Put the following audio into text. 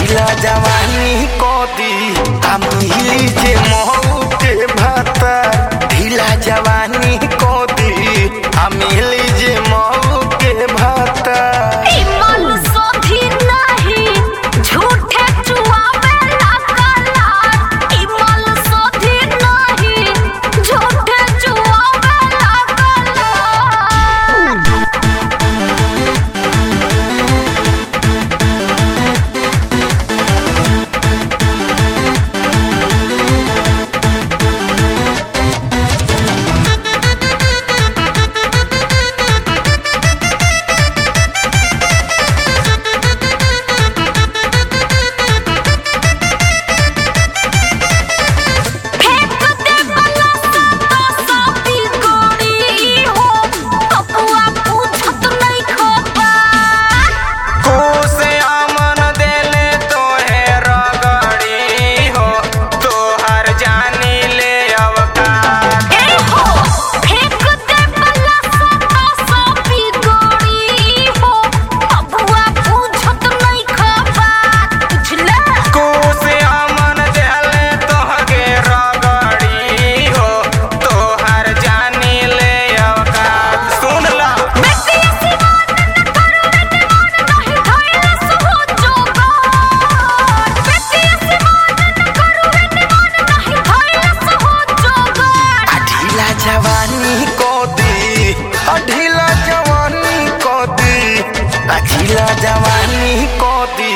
ढीला जवानी कदी हम हिली जे महू के भाता ढीला जवानी कदी हम हिली जे महू के भाता इमल सोधी नहीं झूठे चुआवे लागला इमल सोधी नहीं झूठे चुआवे लागला फेंक दे बला तो साथी गोरी हो पपुआ पूछत नहीं खोपा कोसे आमन देले तोहे रगड़ी हो तोहर जानी ले अवकार ए हो फेंक दे बला तो साथी गोरी हो पपुआ पूछत नहीं खोपा बुझला कोसे आमन देले तोहके रगड़ी हो तोहर जानी ले अवकार सुन ला बेटी सिवान न करू बेटी मन नहीं धइले सुहो जोगार बेटी सिवान न करू बेटी मन नहीं धइले सुहो जोगार ढीला जवानी को दी ढीला जवानी को दी ढीला जवानी को दी